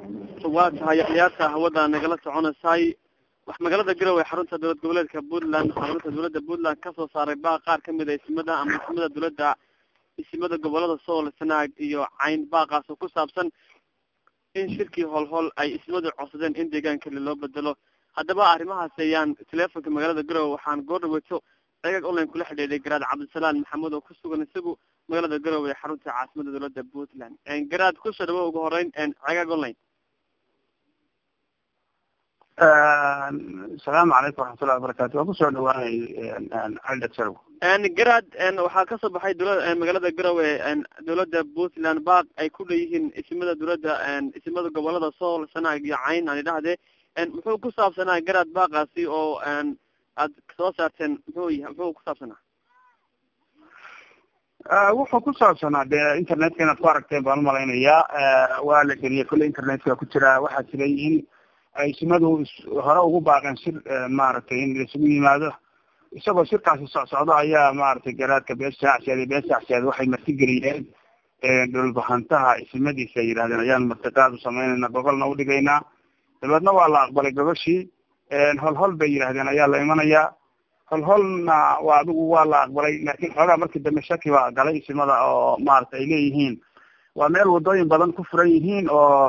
waa tahay axyaarta hawada nagala soconaysaay wax magaalada garowe xarunta dowlad goboleedka puntland xarunta dowladda puntland kasoo saaray baa qaar kamid a isimada ama isimada dowladda isimada gobolada sool sanaag iyo cayn baaqaas oo ku saabsan in shirkii howlhowl ay ismadu codsadeen in deegaankale loo bedelo haddaba arrimahaas ayaan teleefonka magaalada garowe waxaan goor dhaweyto ceegag online kula xidhiidhay garaad cabdisalaan maxamed oo ku sugan isagu magaalada garowe ee xarunta caasimada dowladda puntland garaad kusoo dhawo ugu horeyn ceegag online asalaamu calaykum waraxmatullahi wabarakatu waan kusoo dhawaanay aldhasalow garaad waxaa kasoo baxay dowla magaalada garowe dowladda puntland baaq ay ku leeyihiin isimada dowladda isimada gobolada sool sanaag iyo cayn aan idhahde muxuu ku saabsanaa garaad baaqaasi oo aad soo saarteen muxuu yahay muxuu ku saabsanaa wuxuu ku saabsanaa dee internetka inaad ku aragteen baan umalaynayaa waa la geliyay kulle internetka ku jira waxaa jira in ay isimadu hore ugu baaqeen shir maaragtay in laisugu yimaado isagoo shirkaasi socsocdo ayaa maaragtay garaadka bees shaacseed iyo bees shaacseed waxay martigeliyeen dhulbahantaha isimadiisa ay yidhahdeen ayaan martiqaad u samaynayna gogolna udhigaynaa dabeedna waa la aqbalay gogoshii holhol bay yidhahdeen ayaa la imanayaa holholna waa adigu waa la aqbalay laakin xoogaa markii dambe shaki baa galay isimada oo maaragta ay leeyihiin waa meel wadooyin badan ku furan yihiin oo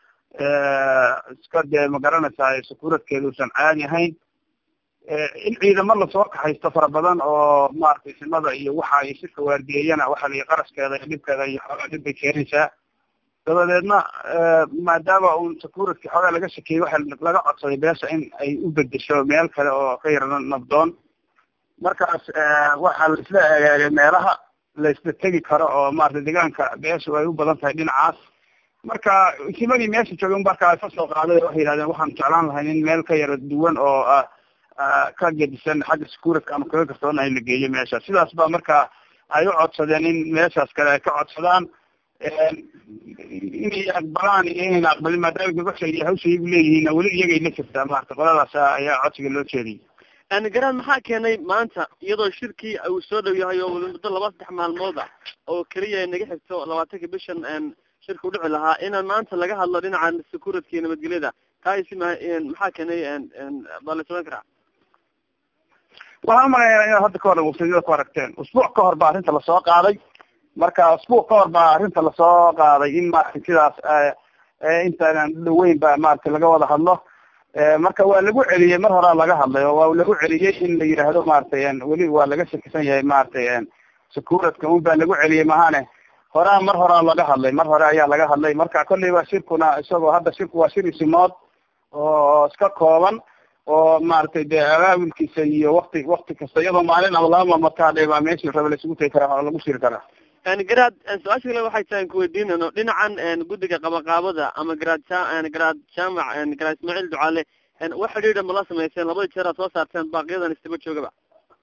iska dee magaranaysaa sakuuradkeeda uusan caadi ahayn in ciidamo lasoo kaxaysto fara badan oo maaragtay isimada iyo waxa ay shirka waardiyeeyana waxa la qarashkeeda iyo dhibkeeda iyo xoogaa dhib bay keenaysaa dabadeedna maadaama un sakuuradki xoogaa laga shakeyey waxa laga codsaday beesha in ay u bedesho meel kale oo ka yara nabdoon markaas waxaa la isla egeegay meelaha la isla tegi karo oo maaragtay deegaanka beesha ay u badan tahay dhinacaas marka isimadii meesha joogay markaa ka soo qaaday waxay yihahdeen waxaan jeclaan lahay in meel ka yara duwan oo ka gedisan xagga sakuuradka ama kaga karsoona in la geeyo meesha sidaas ba marka ay u codsadeen in meeshaas kale ay ka codsadaan inay aqbalaan iyo inayna aqbalin maadaama gabasha iyo hawsha iyagu leeyihiin weli iyagay la jirtaa maarata qoladaas ayaa codsiga loo jeediyay garaad maxaa keenay maanta iyadoo shirkii uu soo dhow yahay oo muddo laba saddex maalmood ah oo keliya naga xigto labaatanka bishan shirka udhici lahaa inaan maanta laga hadlo dhinaca sakuuradka iyo nabadgelyada taa isi ma maxaa keenay baa la soban karaa waxaan umalayaa inaad hadda kahor websayada ku aragteen usbuuc ka hor baa arrinta lasoo qaaday marka usbuuc ka hor baa arrinta lasoo qaaday in maaragtay sidaas intaanan dhaweyn ba maaragtay laga wada hadlo marka waa lagu celiyey mar horaa laga hadlay oo waa lagu celiyey in la yidhaahdo maaragtay weli waa laga shakisan yahay maaragtay sakuuradka un baa lagu celiyey mahane horaa mar horaa laga hadlay mar hore ayaa laga hadlay marka kolleyba shirkuna isagoo hadda shirku waa shir isimood oo iska kooban oo maaragtay dee abaabulkiisa iyo wakti wakti kasta iyadoo maalin ama laba maalmood ka hadhay baa meeshii raba laisugu tegi karaa oo lagu shiri karaa garaad su-aasha kale waxay tahay kuweydiinano dhinacan guddiga qabaqaabada ama garaad ja garaad jaamac garaad ismaaciil ducaale wax xidhiidha ma la samayseen labada jeer aad soo saarteen baaqiyadan istaba joogaba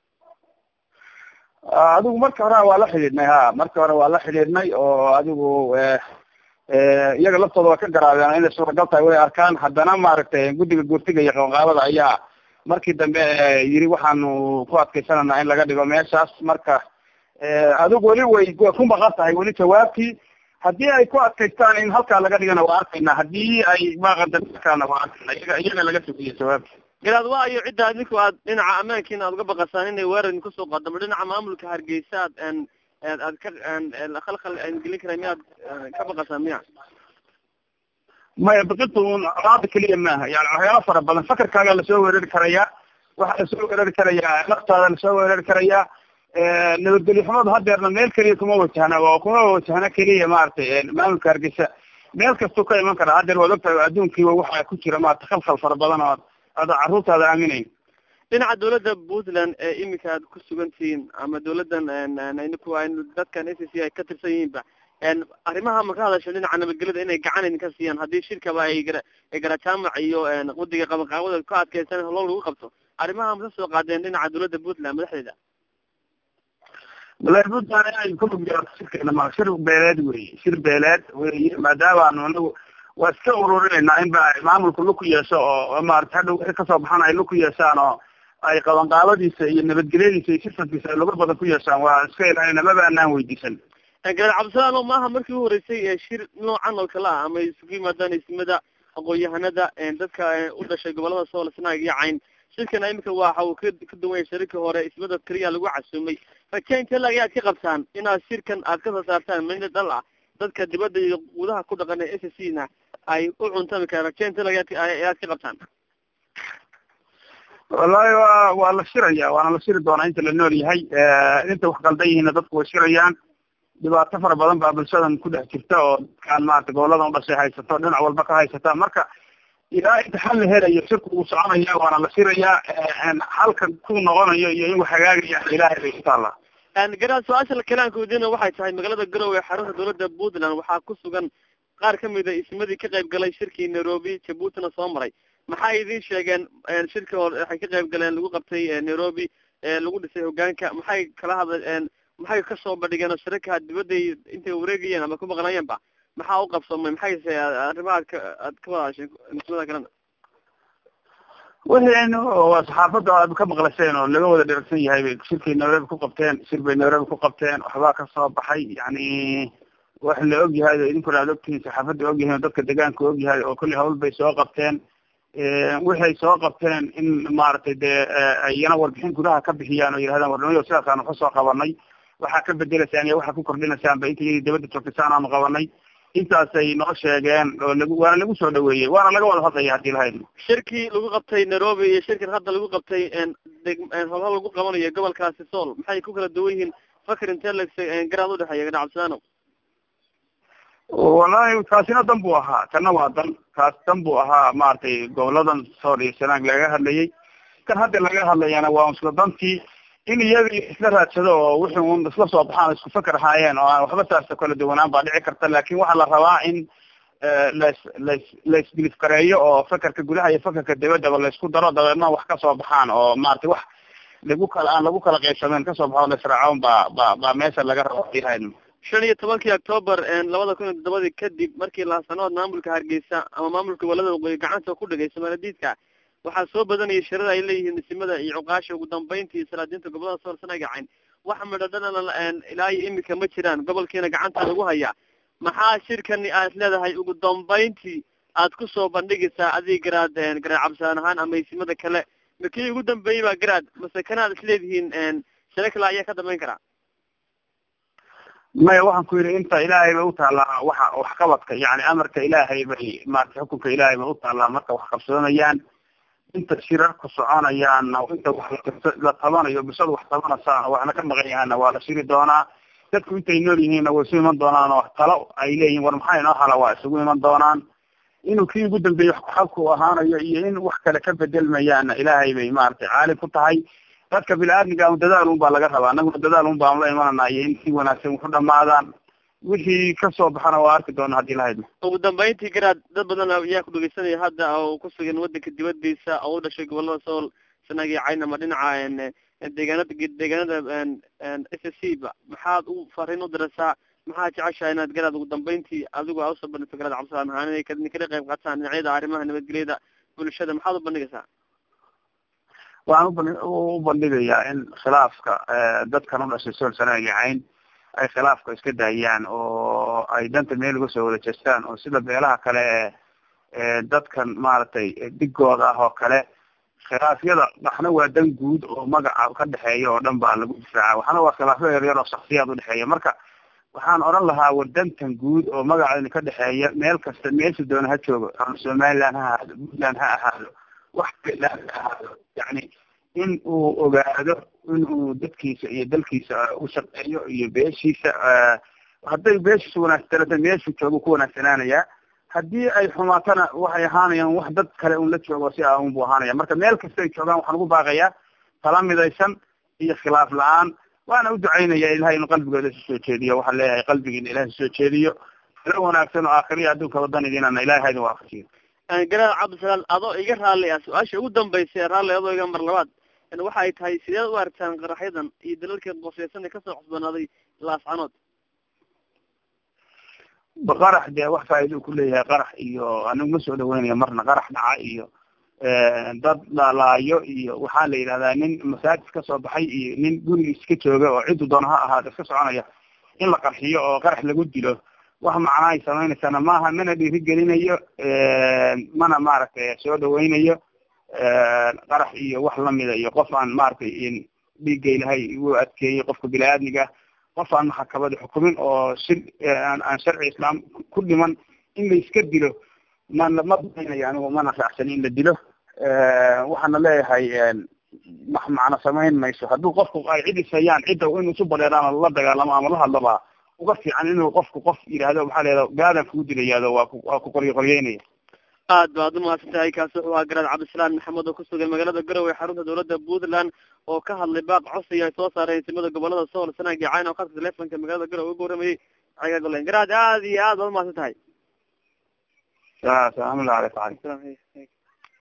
adigu marka hore waa la xidhiidhnay ha marka hore waa la xidhiidhnay oo adigu iyaga laftooda waa ka garaadeen inay suuragal tahay way arkaan haddana maaragtay guddiga guurtiga iyo qabaqaabada ayaa markii dambe yiri waxaanu ku adkaysananaa in laga dhigo meeshaas marka adigu weli way ku maqan tahay weli jawaabtii haddii ay ku adkaystaan in halkaa laga dhigana waa arkayna haddii ay maqandaana waa arkayna iyaga iyaga laga sugiyo jawaabti garaad waa iyo cidda adinku aad dhinaca ammaankiina aad uga baqasaan inay weerar kusoo qadamo dhinaca maamulka hargeysa aad aad ka khalkhal gelin kara miyaad ka baqasaan miya maya biqintu raada keliya maaha yani waxyaala fara badan fakarkaaga lasoo weerari karayaa waxaa lasoo weerari karayaa naftaada lasoo weerari karayaa nabadgelyo xumadu hadeerna meel keliya kuma wajahna oo kuma wajahna keliya maaragtay maamulka hargeysa meel kastuu ka iman karaa hadeer waad ogtahay adduunkiiba waxaa ku jira maarata khalkhal fara badan oo ada carruurtaada aaminayn dhinaca dawladda puntland ee imika aad ku sugan tihiin ama dawladdan ninku dadkan a c c ay ka tirsan yihiinba arrimaha ma ka hadasho dhinaca nabadgelyada inay gacan idinka siiyaan haddii shirkaba ay gara garajaamac iyo guddiga qabaqaabada ku adkeysan holo lagu qabto arrimaha maka soo qaadeen dhinaca dawladda puntland madaxdeeda walahi puntland inay ku lug yeelato shirkeena ma shir beeleed wey shir beeleed wey maadaamaanu anagu waa iska ururinayna in ba maamulku lug ku yeesho oo maarata hadhow wixii kasoo baxan ay lug ku yeeshaan oo ay qabanqaabadiisa iyo nabadgelyadiisa iyo sirfadkiisa ay luga badan ku yeeshaan waa iska ilaalinaa maba anaan weydiisan garaad cabdisalaano maaha markii u horeysay shir noocan oo kale ah ama isugu yimaadaan ismada aqoon-yahanada dadka u dhashay gobolada sool sanaag iyo cayn shirkana imika waxa uu ka ka duwan yahay shirarkii hore ismada keliya lagu casuumay rajaynta lag ayaad ka qabtaan inaad shirkan aad kasoo saartaan mid dhal ah dadka dibadda iyo gudaha ku dhaqan ee s c na ay u cuntami karaan rajaynta lag ayaad ka qabtaan wallahi wa waa la shiraya waana la shiri doonaa inta la nool yahay inta wax qaldan yihiinna dadku way shirayaan dhibaato fara badan baa bulshadan ku dhex jirta oo dadkaan maarata goboladan udhashay haysato dhinac walba ka haysata marka ilaa inta xal la helayo shirku uu soconaya waana la shirayaa halkan ku noqonayo iyo in wax hagaagaya ilaahay bay utaallaa garaad su-aasha kalaanka wadiina waxay tahay magaalada garowe xarunta dawladda puntland waxaa ku sugan qaar kamida ismadii ka qayb galay shirkii nairobi jabuutina soo maray maxay idin sheegeen shirka hore waxay ka qayb galeen lagu qabtay nairobi lagu dhisay hogaanka maxay kala hadla maxay kasoo bandhigeen oo shirarka dibadday intay wareegayeen ama ku maqnaayeenba maxaa u qabsoomay maxayse arrimaha ad ka aad ka wadaasheen nismada kalena wixii waa saxaafadda aad ka maqlasheen oo laga wada dheragsan yahay bay shirkay nairobi ku qabteen shir bay nairobi ku qabteen waxbaa kasoo baxay yani wax la og yahay oo idinkuna aad ogtihiin saxaafadda og yahay oo dadka deegaanka og yahay oo kulli hawl bay soo qabteen waxay soo qabteen in maaragtay dee iyana warbixin gudaha ka bixiyaan oo yidhahdaan warnimyo sidaasaan waxu soo qabanay waxaa ka bedelaysaan iyo waxaa ku kordhinaysaan ba inta iyadii dabadda joogtaysaan aanu qabanay intaasay noo sheegeen oo lagu waana lagu soo dhaweeyey waana laga wada hadlaya hadii lahayd shirkii lagu qabtay nairobi iyo shirkan hadda lagu qabtay deg howlhal lagu qabanayo gobolkaasi sool maxay ku kala duwan yihiin fakr intelex garaad udhexeeya gana cabdisalaano wallahi kaasina dan buu ahaa kana waa dan kaas dan buu ahaa maaragtay goboladan sool iyo sanaag laga hadlayay kan hadda laga hadlayana waa isla dantii in iyadii isla raadsado oo wixii un isla soo baxaan isku faker ahaayeen oo aan waxba saasta kala duwanaan baa dhici karta laakin waxaa la rabaa in las las laisbilif gareeyo oo fakerka gudaha iyo fakerka dibaddaba laisku daro dabeedna wax kasoo baxaan oo maaragtay wax lagu kala aan lagu kala qaybsameen kasoo baxo laisraacoon baa ba baa meesha laga rabo yahay shan iyo tobankii octoober labada kun iyo toddobadii kadib markii laasanood maamulka hargeysa ama maamulka gobolada waqooyi gacanta ku dhigay somaladiidka waxaa soo badanayay shirada ay leeyihiin nisimada iyo cuqaasha ugu dambeyntii salaadiinta gobolada sool sanagacayn wax midhadhanana ilaa iyo imika ma jiraan gobolkiina gacanta lagu hayaa maxaa shirkani aad leedahay ugu dambeyntii aad kusoo bandhigaysaa adig garaad garaad cabdisaan ahaan ama isimada kale makii ugu dambeeyey baa garaad mase kanaad isleedihiin shiro kale ayaa ka dambeyn karaa maya waxaan ku yidhi inta ilaahay bay utaallaa waxa waxqabadka yani amarka ilaahay bay maarata xukunka ilaahay bay utaallaa marka wax qabsanayaan inta shirarku soconayaanna inta wax la tabanayo bulshada wax tabanaysaana waxna ka maqan yahaana waa la shiri doonaa dadku intay nool yihiinna way isu iman doonaan oo talo ay leeyihin war maxaa inoo hala waa isugu iman doonaan inuu kii ugu dambeeyey xalku ahaanayo iyo in wax kale ka bedelmayaana ilaahay bay maaragtay caalim ku tahay dadka bini-aadmiga dadaal un baa laga rabaa anaguna dadaal un baanu la imanana iyo in si wanaagsan waxu dhamaadaan wixii kasoo baxana waa arki doona hadii lahayd ugu dambeyntii garaad dad badan ayaa ku dhegeysanaya hadda oo ku sugan wadanka dibadiisa oo u dhashay gobolada sool sanag iyo cayn ama dhinaca deegaanada deegaanada s s c ba maxaad u fariin u diraysaa maxaad jeceshahay inaad garaad ugu dambeyntii adigu aa usoo bandhigto garaad cabdisalaan ahaan inay kala qayb qaataan dhinacyada arrimaha nabadgelyada bulshada maxaad u bandhigaysaa waxaan uban u bandhigayaa in khilaafka dadkan u dhashay sool sanag iyo cayn ay khilaafka iska daayaan oo ay danta meel uga soo wada jeestaan oo sida beelaha kale ee dadkan maaragtay digooda ah oo kale khilaafyada waxna waa dan guud oo magaca ka dhexeeya oo dhan baa lagu difaaca waxna waa khilaafyo yaryar oo shaksiyaad udhexeeya marka waxaan odhan lahaa war dantan guud oo magaceena ka dhexeeya meel kasta meesha doona ha joogo ama somaliland ha ahaado puntland ha ahaado wax kala ha ahaado yani in uu ogaado in uu dadkiisa iyo dalkiisa u shaqeeyo iyo beeshiisa hadday beeshiisa wanaagsanata meeshuu joogo ku wanaagsanaanayaa haddii ay xumaatana waxay ahaanayaan wax dad kale un la joogo si a unbu ahaanaya marka meel kasta ay joogaan waxaan ugu baaqayaa tala midaysan iyo khilaaf la-aan waana u ducaynaya ilahay inu qalbigooda isu soo jeediyo waxaan leeyahay qalbigiina ilahay soo jeediyo talo wanaagsan oo aakhiriya adduunka wadanidinana ilahay haydin waafajiyo garaad cabdisalaam adoo iga raalli ah su-aasha ugu dambaysa ee raalli adoo iga mar labaad waxa ay tahay sideed u aragtaan qaraxyadan iyo dalalka qoseysan ee kasoo cusbanaaday laascanood qarax dee wax faa'ido ku leeyahay qarax iyo anigu ma soo dhaweynayo marna qarax dhaca iyo dad lalaayo iyo waxaa la yidhahdaa nin masaajid kasoo baxay iyo nin gurigiis ka jooga oo ciddu doona ha ahaado iska soconaya in la qarxiyo oo qarax lagu dilo wax macnaa ay samaynaysana maaha mana dhiirigelinayo mana maaragtay soo dhaweynayo qarax iyo wax lamida iyo qof aan maaragtay dhiigga ilahay u adkeeyey qofka bini-aadmiga qof aan maxakabada xukumin oo si aan sharci islaam ku dhiman in la iska dilo ma ma daynayo anigu mana raacsan in la dilo waxaana leeyahay wax macno samayn mayso hadduu qofku ay cid ishayaan cidda in isu bareeraan la dagaalamo ama la hadlaba uga fiican inuu qofku qof yidhaahdo maxaa leeda gaadan kugu dilayaado waa ku waa ku qoryo qoryeynaya aad baad umahadsan tahay kaasi wuxuu ahaa garaad cabdisalaan maxamed oo kusugan magaalada garowe xarunta dawladda puntland oo ka hadlay baaq codsiga ay soo saareen simada gobolada sool sanagi cayn oo khadka telefonka magaalada garowe uga waramayey caga golen garaad aad iyo aad baad umahadsan tahay salaamu aleykum